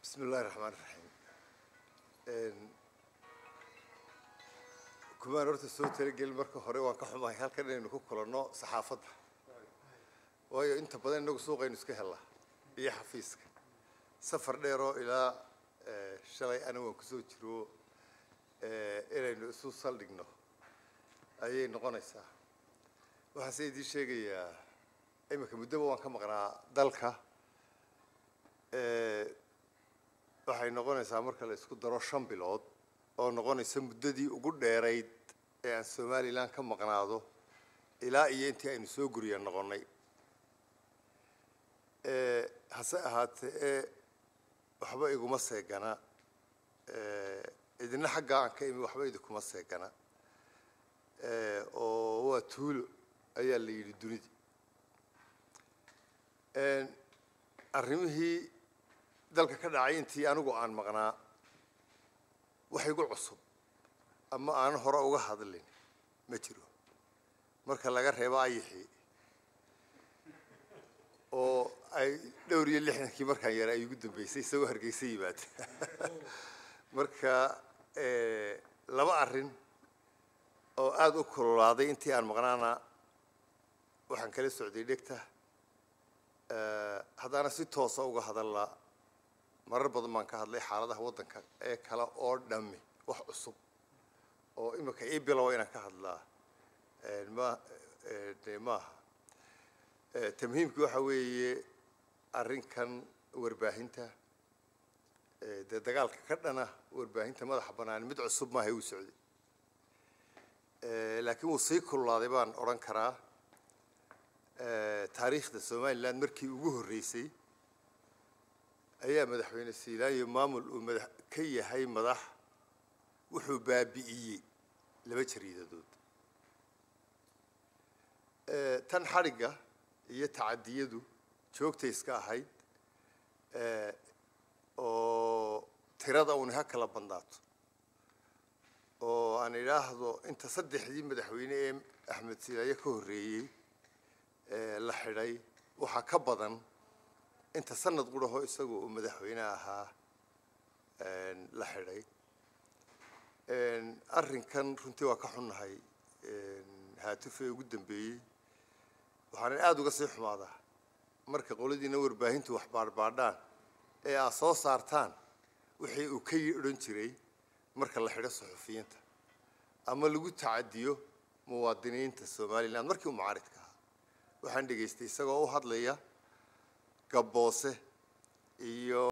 bismi illahi raxmaan raxiim kumaan horta soo talagelin marka hore waan ka xumahay halkan inaynu ku kulanno saxaafadda waayo inta badan inagu suuqaynu iska hellaa iyo xafiiska safar dheeroo ilaa shalay anigu waan kusoo jiro inaynu isu saldhigno ayay noqonaysaa waxaase idiin sheegayaa iminka muddoba waan ka maqnaa dalka waxay noqonaysaa marka la isku daro shan bilood oo noqonaysa muddadii ugu dheerayd ee aan somalilan ka maqnaado ilaa iyo intii aynu soo guriya noqonnay hase ahaatee ee waxba iguma seegana idina xaggaa aan ka imi waxba idinkuma seegana oo waa tuulo ayaa la yidhi dunidii arrimihii dalka ka dhacay intii anigu aan maqnaa wax igu cusub ama aan hore uga hadlin ma jiro marka laga reebo ayixii oo ay dhowr iyo lixdankii markaan yara ay igu dambeysay isagoo hargeysa yimaada marka laba arrin oo aada u kululaaday intii aan maqnaana waxaan kala socday dhegta haddaana si toosa uga hadallaa marar badan baan ka hadlay xaaladaha waddanka ee kale oo dhami wax cusub oo imika ii bilowa inaan ka hadlaa ma de maaha tamhiimki waxa weeye arrinkan warbaahinta dee dagaalka ka dhana warbaahinta madaxa bannaan mid cusub maaha uu socday laakiin wuu sii kululaaday baan odhan karaa taariikhda somalilan markii ugu horreysay ayaa madaxweyne siilaanyo maamul uu madax ka yahay madax wuxuu baabi'iyey laba jariidadood tan xadhigga iyo tacadiyadu joogtay iska ahayd oo tirada uuni ha kala bandaato oo aan idhaahdo inta saddexdii madaxweyne ee axmed siilaayo ka horreeyey la xidhay waxaa ka badan inta sanad quraho isagu uu madaxweyne ahaa la xidhay arrinkan runtii waa ka xunnahay haatufe ugu dambeeyey waxaana aada uga sii xumaadaa marka qoladiina warbaahintu wax baadhbaadhaan ee aad soo saartaan wixii uu ka odhan jiray marka la xidho suxufiyiinta ama lagu tacadiyo muwaadiniinta somalilan markii uu mucaaridka ahaa waxaan dhegaystay isagoo u hadlaya gabboose iyo